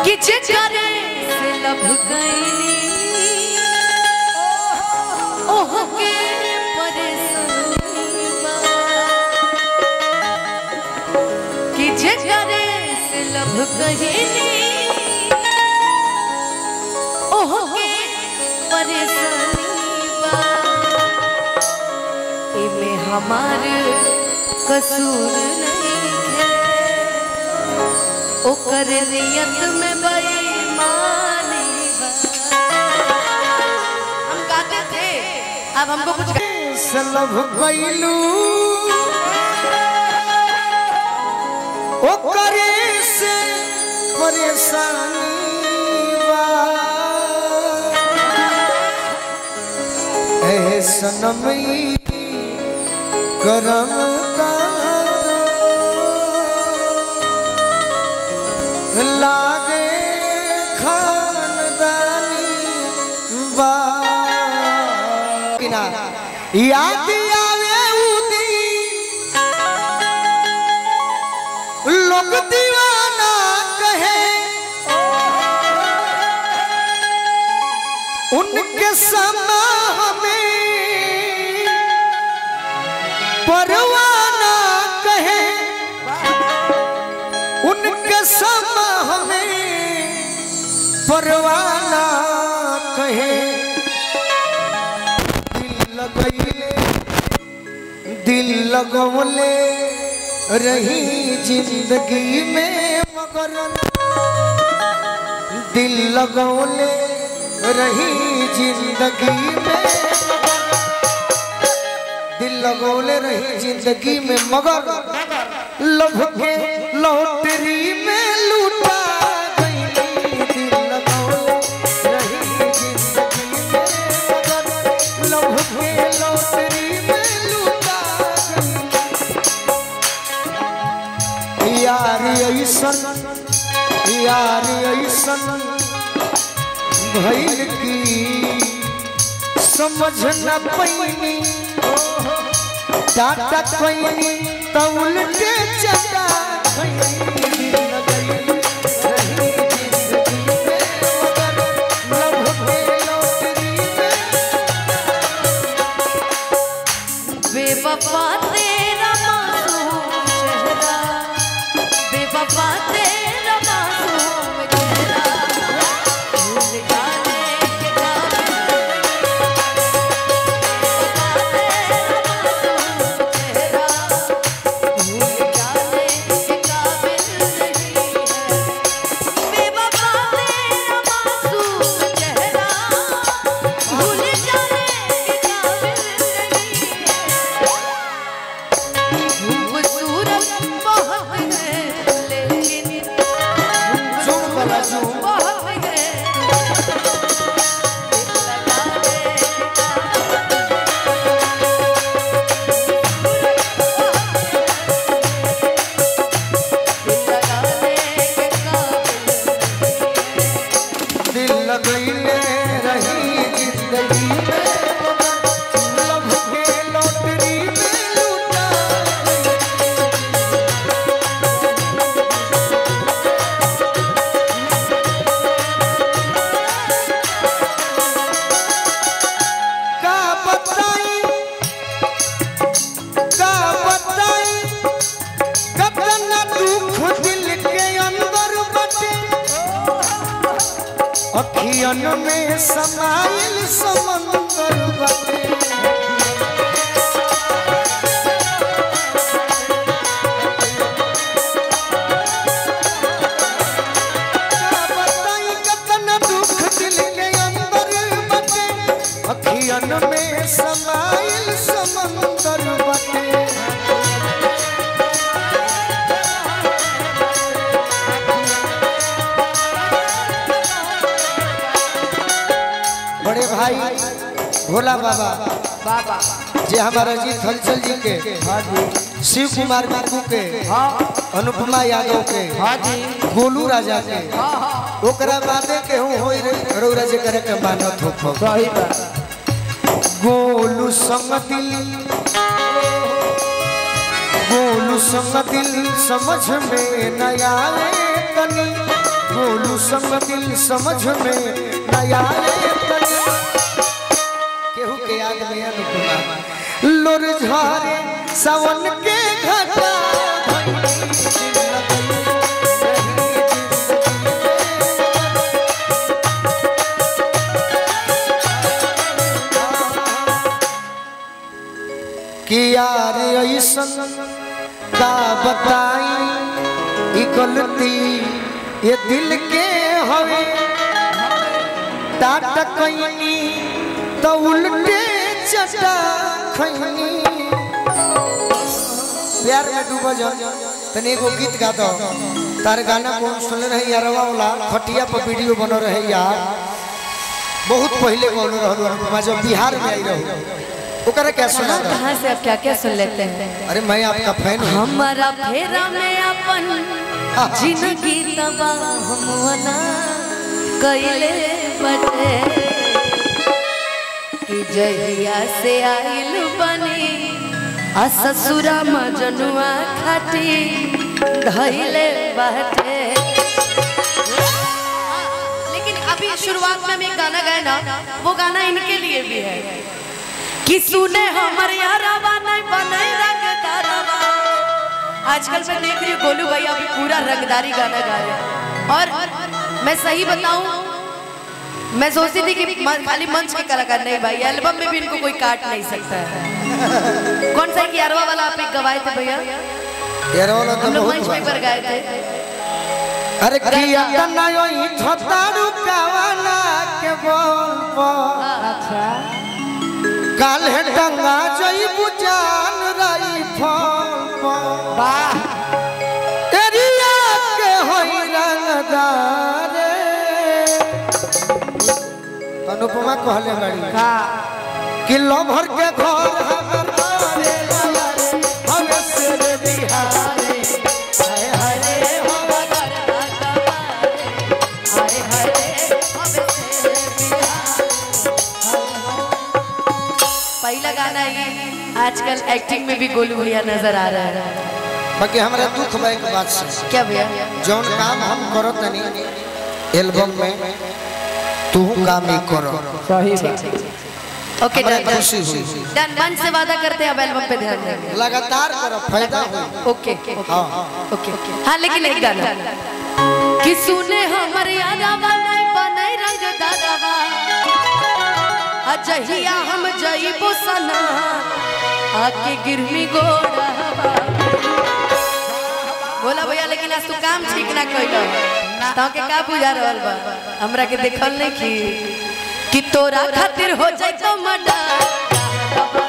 कि जेकरे से लब गईली ओह के परेशानी बा कि जेकरे से लब गईली ओह के परेशानी बा इमे हमार कसूर नहीं है ओकर नियत में बेईमानी बा। हम गाते थे अब हमको कुछ सलभ गईलू ओकरे से परेशानी बा ए सनमई करम तारो लागे खानदानी बा बिना याद आवे उदी लोग दीवाना कहे उनके समा हमें परवाना कहे उनके समा हमें परवाना कहे दिल लगैले दिल लगवले रही जिंदगी में मगर दिल लगवले रही जिंदगी में दिल लगवले रही जिंदगी में मगर लभ के लॉटरी में लूटा गई दिल लगवले रही जिंदगी में मगर लभ के लॉटरी में लूटा गई यार ऐसन यार ऐसन भइल की समझ न पैनी टाटा पैनी त उल्टे चटा खैनी लगैली रही जिंदगी में मगर लभ के लॉटरी में बेवफा तेरा मासूम चेहरा बेवफा तेरा मासूम चेहरा भूल जाने के काबिल बेवफा तेरा मासूम चेहरा भूल जाने के काबिल नहीं है बेवफा तेरा मासूम चेहरा भूल जाने के काबिल नहीं है खूबसूरत बहुत है लेकिन झूम वाला झूम बहुत है दिल लगैले रही जिंदगी में मगर लभ के लॉटरी में लूटा का बताई का बताई कतना दुख दिल के अंदर बटे अखियन में समाइल समंदर बटे का बताई कतना दुख दिल के अंदर बटे अखियन में समाइल समंदर बटे बड़े भाई भोला बाबा बाबा जे हमारा जीत हलचल जी के हाँ जी शिव कुमार बाबू के हाँ अनुपमा यादव के हाँ जी गोलू राजा के हाँ हाँ ओकरा बादे के हूँ होई रे रौरा जे करे के मानत हो खो सही बात गोलू संग दिल गोलू संग दिल समझ में न आवे तनी गोलू ऐसन दिल समझ में नया केहू के याद में अनुपमा लोर झारे सावन के घटा कि यार ऐसन का बताई ई गलती ये दिल के हवे टाटा कईनी तो उल्टे चटा खैनी प्यार में डूबो जा तने एगो गीत गा दो तार गाना कौन सुन रहे यारवा वाला खटिया पर वीडियो बन रहे यार बहुत पहले कौन रहलो अनुपमा जब बिहार में आई रहू ओकरा क्या सुना कहाँ दो? कहाँ से आप क्या क्या सुन लेते हैं अरे मैं आपका फैन हूँ हमारा फेरा में अपन जिंदगी तबाह हमवना कैले बटे कि जहिया से आइल बनी आ ससुरा मजनुआ खाटी धैले बाटे लेकिन अभी शुरुआत में हम एक गाना गाए ना वो गाना इनके लिए भी है कि सुने हमर यारावा नहीं बने रंगदारवा आजकल मैं देख रही हूँ गोलू भाई अभी पूरा रंगदारी गाना गा रहे हैं और मैं सही बताऊं मैं सोचती थी कि म- खाली मंच के कलाकार नहीं भाई एल्बम में भी इनको कोई काट नहीं सकता है कौन सा ग्यारहवा वाला आप एक गवाए थे भैया यार वाला तो हम लोग बहुत मंच में बा। पर गाए थे अरे किया तना योई थतारू कावाला के बोल पर अच्छा काल है टंगा जई बुजान रही फल पर वाह एरिया के होई रंगदार अनुपमा कहले बड़ी का कि लभर के घर हमर मारे लवारे हमें से रे बिहारे हाय हाय रे हो हाय हाय रे, अब से पहला गाना ये आजकल एक्टिंग में भी गोलू भैया नजर आ रहा है बाकी हमरा दुख बा एक बात से क्या भैया जौन काम हम करो तनी एल्बम में तू काम ही करो सही बात ओके हमरा डन खुशी हुई डन मन से वादा करते हैं अब एल्बम पे ध्यान देंगे लगातार करो फायदा हो ओके ओके हाँ ओके हाँ लेकिन एक गाना कि सुने हमर यादावा नहीं बनई रंग दादावा अजहिया हम जइबो सना आके गिरमी गोड़ावा बोला भैया लेकिन आज तू काम ठीक ना कइलो तो के का बुझा रहल बा हमरा के देखल नहीं की कि तोरा खातिर हो जाई तो मर्डर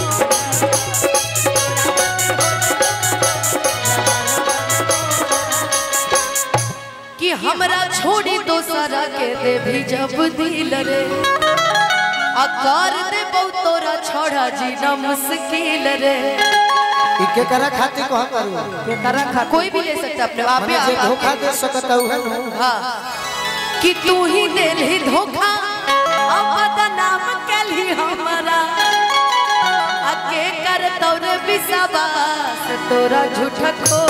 कि हमरा छोड़ी दोसरा के दे भी जब दिल रे आ कर दे बहुत तोरा छोड़ा जीना मुश्किल रे ई के करा खातिर कह करू के तरह खा कोई भी ले सकता अपने आप मने जे धोखा दे सकता है नु हाँ कि तू ही दे ही धोखा अब बदनाम कली हमारा अके कर तोर विश्वास तोरा झूठा खो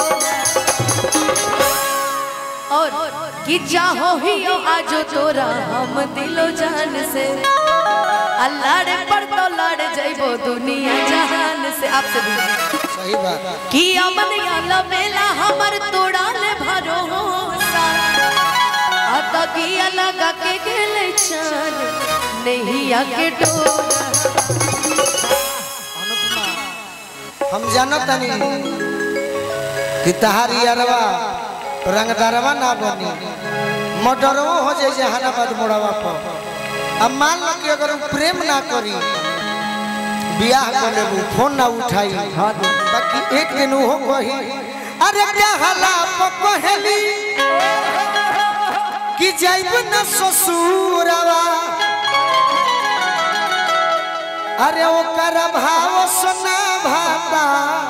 और कि चाहो ही हो आजो तोरा हम दिलो जान से अल्लाह पर तो लड़ जाइबो दुनिया जहान से आपसे भी सही बात कि अमन याला बेला हमर तोड़ा ले भरोसा आता की अलग के गेले चान नहीं आके डोरा हम जानत तनी कि तहारी अरवा रंगदारवा ना बनी मर्डरवो हो जाए जहानाबाद मोड़वा पर अब मान लो कि अगर उ प्रेम ना करी बियाह कर लेबू फोन ना उठाई हाँ दे बाकी एक दिन वो कही अरे क्या हला पहली कि जाइब न ससुरवा अरे ओकर भाव सुना भाता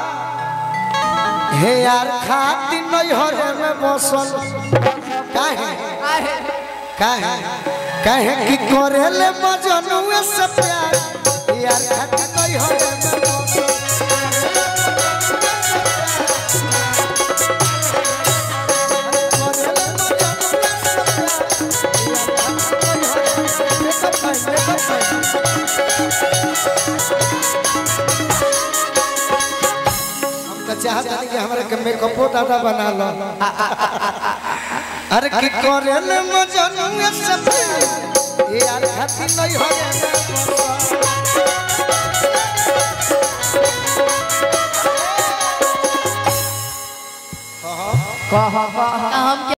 हे यार खाती नैहर में बसल काहे काहे काहे कि करेले मजनुए से प्यार यार खाती नैहर में बसल करेले मजनुए से प्यार चाहत नहीं कि हमरा के मेकअपो दादा बना लो अरे की करे ले मजनू सब ये यार खाती नहीं हो कह कह हम